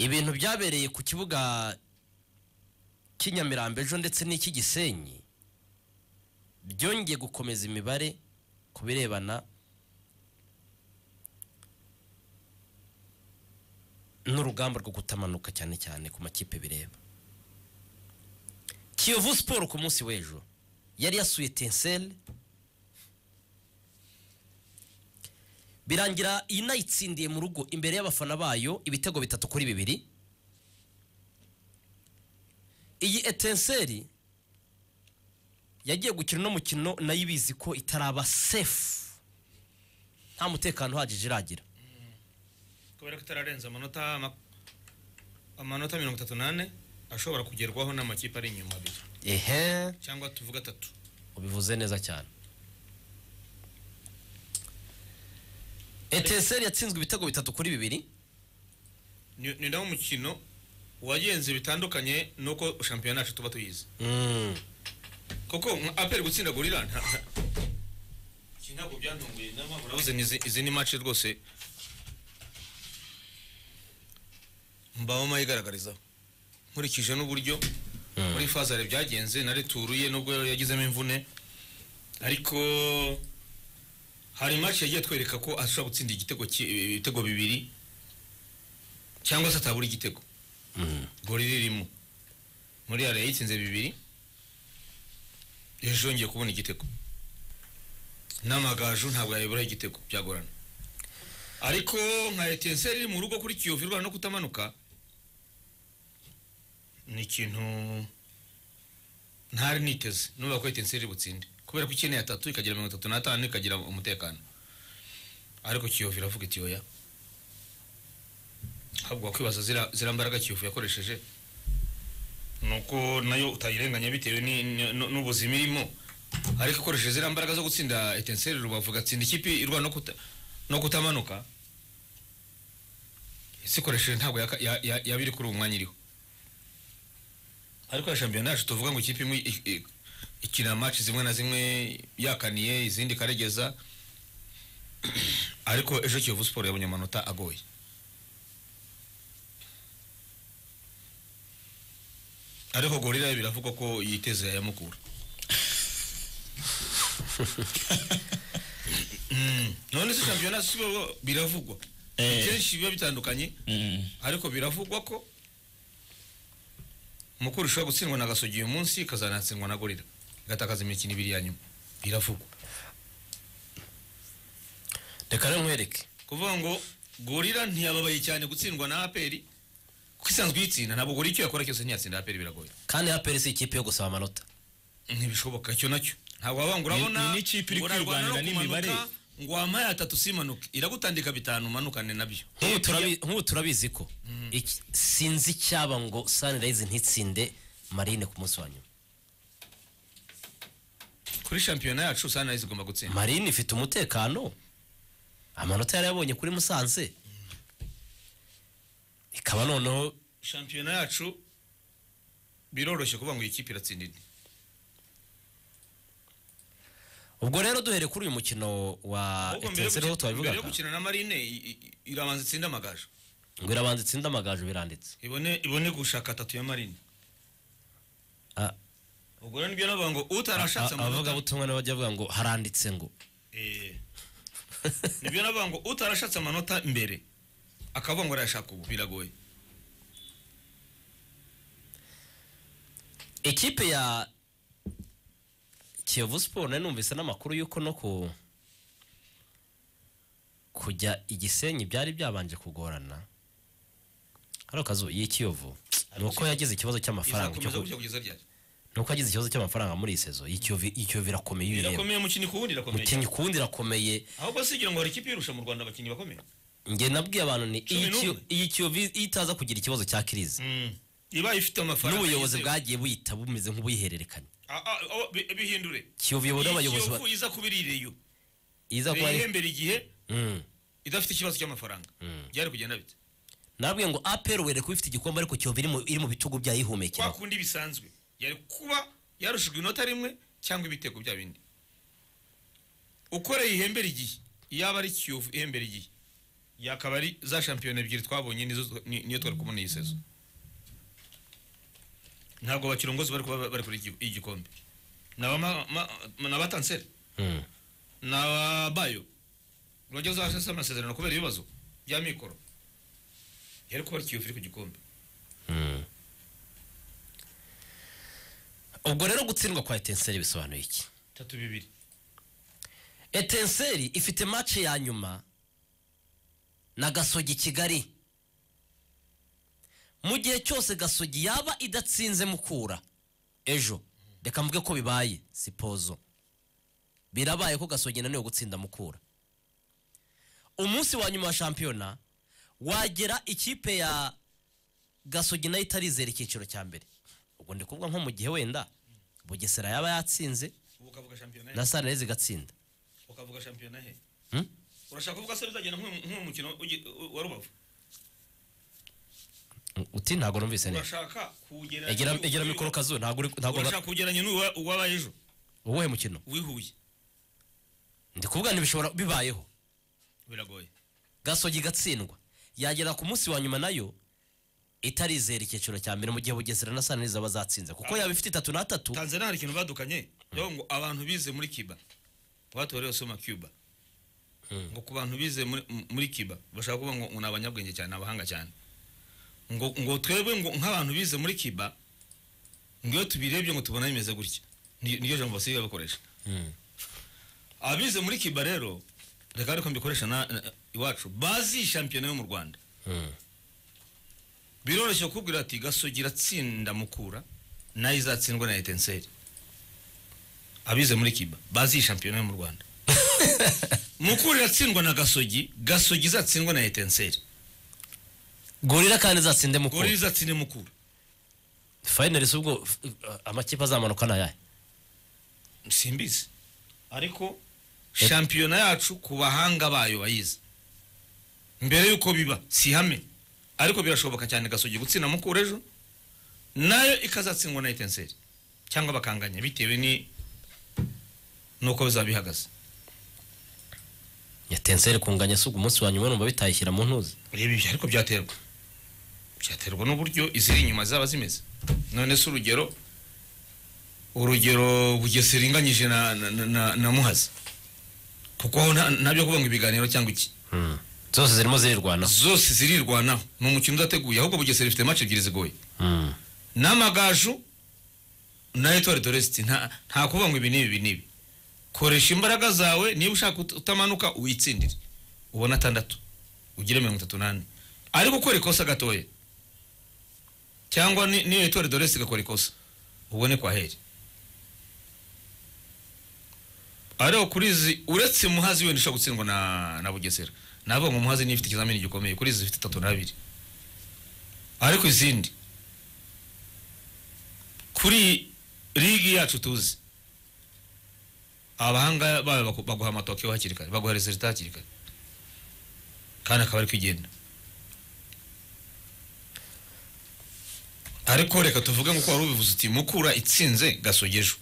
ibintu byabereye ku kibuga cy'inyamirambo ejo ndetse n'icy'igisenyi byongeye gukomeza imibare ku birebana n'urugamba rwo kutamanuka cyane cyane ku makipe bireba kiyovu siporo ku munsi w'ejo yari yasuye tenseri birangira inayitsindiye mu rugo imbere y'abafana bayo ibitego bitatu kuri bibiri iyi etenseri yagiye gukina uno mukino nayo ibizi ko itaraba sefu nta mutekano uhagije iragira kubera ko itararenza amanota ma- amanota mirongo itatu n'ane ashobora kugerwaho n'amakipe ari inyuma abiri ehe cyangwa tuvuga atatu ubivuze neza cyane etenseri yatsinzwe ibitego bitatu kuri bibiri ni ni nawo mukino wagenze bitandukanye nuko shampiyona yacu tuba tuyizi Mm. kuko nka aperi gutsinda gorira nta- nta- iki ntabwo byantunguye nama urabuze ni izi- izi ni mace rwose mbaho mayigaragarizaho nkurikije n'uburyo muri fazare byagenze na returuye nubwo yagizemo imvune ariko hari mace yagiye twereka ko ashobora gutsinda igitego ki- ibitego bibiri cyangwa se atabura igitego gorira irimo muri yari yayitsinze bibiri ejo yongeye kubona igitego n'amagaju ntabwo yayibura igitego byagorana ariko nka etenseri iri mu rugo kuri kiyovu irwana no kutamanuka ni ikintu ntari niteze nubwo ko etenseri iri butsinde kubera ko ikeneye atatu ikagira mirongo itatu n'atanu ikagira umutekano ariko kiyovu iravuga iti oya ahubwo wakwibaza zira zira mbaraga kiyovu yakoresheje nuko nayo utayirenganya bitewe ni- ni- nu- n'ubuzima irimo ariko akoresheje ziriya mbaraga zo gutsinda etenseri rubavu agatsinda ikipe irwana no kuta- no kutamanuka isikoresheje ntabwo yaka- ya- ya- yaba iri kuri uwo mwanya iriho ariko ya shampiyona yacu tuvuga ngo ikipe imwe i- i- ikina maci zimwe na zimwe yakaniye izindi ikaregeza ariko ejo kiyovu siporo yabonye amanota agoye ariko gorira biravugwa ko yiteze yayamukura Mm. none se shampiyona si bo biravugwa Eh. kenshi biba bitandukanye Mm. ariko biravugwa ko mukuru ishobora gutsindwa na gasogi uyu munsi ikazanatsindwa na gorira igatakaza imikino ibiri ya nyuma biravugwa reka rero nkwereke kuvuga ngo gorira ntiyababaye cyane gutsindwa na aperi kuko isanzwe iyitsinda ntabwo gorira icyo yakora cyose ntiyatsinda aperi biragoye kandi aperi si ikipe yo gusaba amanota ntibishoboka cyo nacyo ntabwo wabanga urabona ni n'ikipe iri ngo urarwana kwirwanira no n'imibare. kumanuka, ngo wampaye atatu simanuke iragutandika bitanu umanukane nabyo nk'ubu turabi- nk'ubu turabizi ko iki- sinzi icyaba ngo sanirayizi ntitsinde marine ku munsi wa nyuma kuri shampiyona yacu sanirayizi igomba gutsinda marine ifite umutekano amanota yari yabonye kuri musanze ikaba noneho shampiyona yacu biroroshye kuvuga ngo iyi kipe iratsinda indi ubwo rero duhere kuri uyu mukino wa Ahubwo mbere yo etenseri ho gukina- mbere yo twabivugaga gukina na marine i- i- irabanza itsinda amagaju ngo irabanza itsinde amagaju biranditse ibone ibone gushaka atatu ya marine Ah, ubwo rero nibyo navuga ngo ah, utarashatse amanota abavugabutumwa nabo bajya bavuga ngo haranditse ngo Eh. nibyo navuga ngo utarashatse amanota mbere akavuga ngo arayashaka ubu biragoye ikipe ya kiyovu siporo nari numvise n'amakuru y'uko no ku kujya igisenyi byari byabanje kugorana hari akazu y'ikiyovu ni uko yagize ikibazo cy'amafaranga cyo izakomeza ku- gutya kugeza ryari ni uko yagize ikibazo cy'amafaranga muri iyi sezo y'ikiyovu ikiyovu irakomeye ibireba irakomeye mukini ku wundi irakomeye mukinnyi ku wundi irakomeye ahubwo si igira ngo hari ikipe irusha mu rwanda abakinnyi bakomeye njye nabwiye abantu ni Cumi iyi Kiyo- n'umwe. iyi kiyovu itaza kugira ikibazo cya kirizi iba ifite amafaranga n'ubuyobozi yizewe. bwagiye buyita bumeze nk'ubuyihererekanya Ah, ah, oh, bi- bihindure kiyovu iyobowe n'abayobozi ba- Kiyovu iza kuba iririyo iza kuba ari ihembera igihe Mm. idafite ikibazo cy'amafaranga byari kugenda bite nabwiye ngo aperi were kuba ifite igikombe ariko kiyovu iri mu- iri mu bitugu kwa byayihumekera kundi bisanzwe yari kuba yarushijwe inota rimwe cyangwa ibitego bya bindi ukoreye ihembera igihe yaba ari kiyovu ihembera igihe yakaba ari za shampiyona ebyiri twabonye nizo- ni- niyo twari kubona iyi sezo ntabwo bakirongozi bari kuba bari kuri iki- igikombe ni abama- ma- ni abatanseri Mm. ni ababayo urajya uzahasesa amasezerano kubera ibibazo bya mikoro yari kuba ari kiyovu iri ku gikombe Mm. ubwo rero gutsindwa kwa etenseri bisobanuye iki tatu bibiri etenseri ifite mace ya nyuma na gasogi kigali mu gihe cyose gasogi yaba idatsinze mukura ejo reka mvuge ko bibaye sipozo birabaye ko gasogi nanone gutsinda mukura umunsi wa nyuma wa shampiyona wagera ikipe ya gasogi nayo itarizera icyiciro cya mbere ubwo ndi kuvuga nko mu gihe wenda bugesera yaba yatsinze ubu ukavuga shampiyona na he sanere zigatsinda ukavuga shampiyona he Hmm? urashaka kuvuga se bizagenda nk'uwo mukino ugi- u- wa rubavu uti ntabwo numvise neza urashaka kuwugereranya egera n'uyu- egera uyu- mikoro kazu ntabwo uri ntabwo urashaka kuwugereranya n'uwa- uwabaye ejo uwuhe mukino wihuye ndi kuvuga ntibishobora bibayeho biragoye gasogi igatsindwa yagera ku munsi wa nyuma nayo itarizera icyiciro cya mbere mu gihe bugesera na sanere zaba zatsinze kuko yaba ifite itatu n'atatu tanzania hari ikintu badukanye rero ngo abantu bize muri kiba batorewe soma cuba ngo ku bantu bize muri- m- muri kiba bashaka kuvuga ngo ngo ni abanyabwenge cyane ni abahanga cyane ngo ngo twebwe ngo nk'abantu bize muri kiba ngo iyo tubirebye ngo tubona bimeze gutya Ni- niryo jambo basigaye bakoresha Mm. abize muri kiba rero reka ariko mbikoresha na na- iwacu bazi shampiyona yo mu rwanda Mm. biroroshye kukubwira ati gasogi iratsinda mukura nayo izatsindwa na etenseri abize muri kiba bazi iyi shampiyona yo mu rwanda mukura iratsindwa na gasogi gasogi izatsindwa na etenseri gorira kandi izatsinde mu gore kuba izatsinde mukura fayinari si ubwo f- uh, amakipe azamanuka ni ayahe simbizi ariko shampiyona yacu ku bahanga bayo bayizi mbere y'uko biba si ihame ariko birashoboka cyane gasogi gutsinda mukura ejo nayo ikazatsindwa na etenseri cyangwa bakanganya bitewe ni nuko bizaba bihagaze etenseri kunganya si ubwo umunsi wa nyuma numva bitayishyira mu ntuzi reba ibyo ariko byaterwa byaterwa n'uburyo iziri inyuma zaba zimeze none se urugero urugero bugesera inganyije na, na, na- na, na muhazi kuko aho nta- nta byo kuvuga ngo ibiganiro cyangwa iki Mm. zose zirimo zirirwanaho zose zirirwanaho ni umukino udateguye ahubwo bugesera ifite mace ebyiri zigoye Mm. n'amagaju na etwari doresiti nta nta kuvuga ngo ibi n'ibi ibi n'ibi koresha imbaraga zawe niba ushaka ut- utamanuka uyitsindire ubone atandatu ugire mirongo itatu n'ane ariko ukora ikosa gatoya cyangwa ni- niyo etwari doresiti igakora ikosa ubone kwa heri ariko kuri izi uretse muhazi wenda ushobora gutsindwa na, na bugesera navuga ngo muhazi niyo ifite ikizamini gikomeye kuri izi ifite itatu n'abiri ariko izindi kuri ligi yacu tuzi abahanga bayo baku- baguha amatokiyo hakiri kare baguha resulita hakiri kare kandi akaba ari kugenda ariko reka tuvuge nk'uko wari ubivuze uti mukura itsinze gasogejo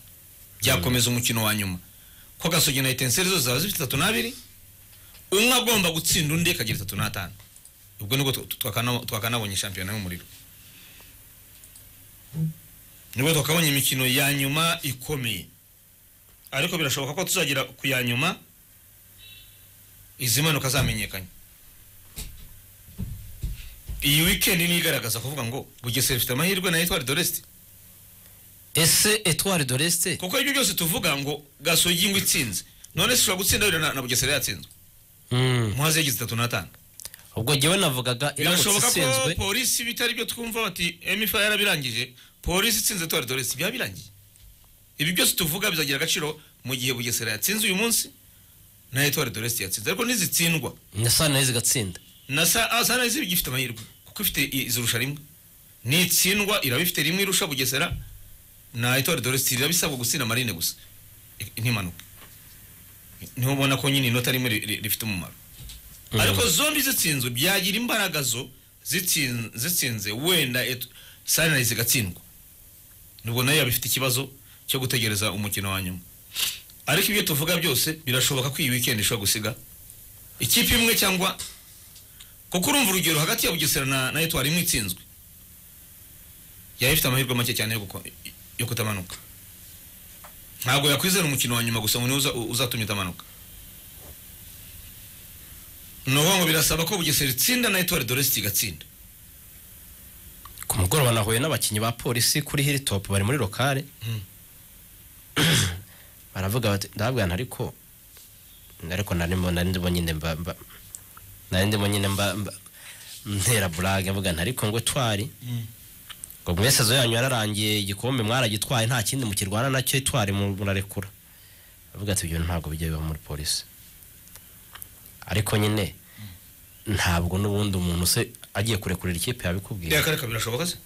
byakomeza umukino wa nyuma ko gasogi na etenseri zose zaba zifite itatu n'abiri umwe agomba gutsinda undi akagira itatu n'atanu ubwo nibwo tu- tu- twakana- twakanabonye shampiyona y'umuriro nibwo twakabonye imikino ya nyuma ikomeye ariko birashoboka ko tuzagera ku ya nyuma izi mpanuka zamenyekanye iyi wikendi niyo igaragaza kuvuga ngo bugesera ifite amahirwe na etwari doresiti ese etwari doresite kuko ibyo byose tuvuga ngo gasogi ngo itsinze none se ushobora gutsinda wenda na, na bugesera yatsinzwe muhazi yagize itatu n'atanu ubwo njyewe navugaga iramutse birashoboka ko itsinzwe polisi bitari byo twumva bati emifa yarabirangije polisi itsinze tora doresi byaba birangiye ibi byose tuvuga bizagira agaciro mu gihe bugesera yatsinze uyu munsi na etwari doresi yatsinze ariko nizitsindwa na sanere zigatsinda na sa ah, sana izi bigifite amahirwe kuko ifite i- izirusha rimwe nitsindwa irabifite rimwe irusha bugesera na etwari doresi irabisabwa gutsinda marine gusa I- ntimanuke niho ubona ko nyine inota rimwe ri- ri- rifite umumaro ariko zombi zitsinzwe byagira imbaraga zo zitsin- zitsinze wenda et- sunrise igatsindwa nubwo nayo yaba ifite ikibazo cyo gutegereza umukino wa nyuma ariko ibyo tuvuga byose birashoboka ko iyi weekend ishobora gusiga ikipe imwe cyangwa kuko urumva urugero hagati ya bugesera na na etwari imwe itsinzwe yari ifite amahirwe make cyane yo guko- yo kutamanuka ntabwo yakwizera umukino wa nyuma gusa ngo niwe uza- uzatumye itamanuka ni ukuvuga ngo birasaba ko bugesera itsinda na etwari doresiti igatsinda ku mugoroba nahuye n'abakinnyi ba polisi kuri hilltop bari muri lokale Mm. baravuga bati ndababwira ariko ariko narimo nari ndimo nyine mba mba nari ndimo nyine mba mba ntera burage mvuga nti ariko ngo twari ngo mwe sezo yanyu yararangiye igikombe mwaragitwaye nta kindi mukirwana nacyo twari mu- murarekura avuga ati ibyo ntabwo bijya biba muri polisi ariko nyine ntabwo n'ubundi umuntu se agiye kurekurira ikipe yabikubwira reka reka birashoboka se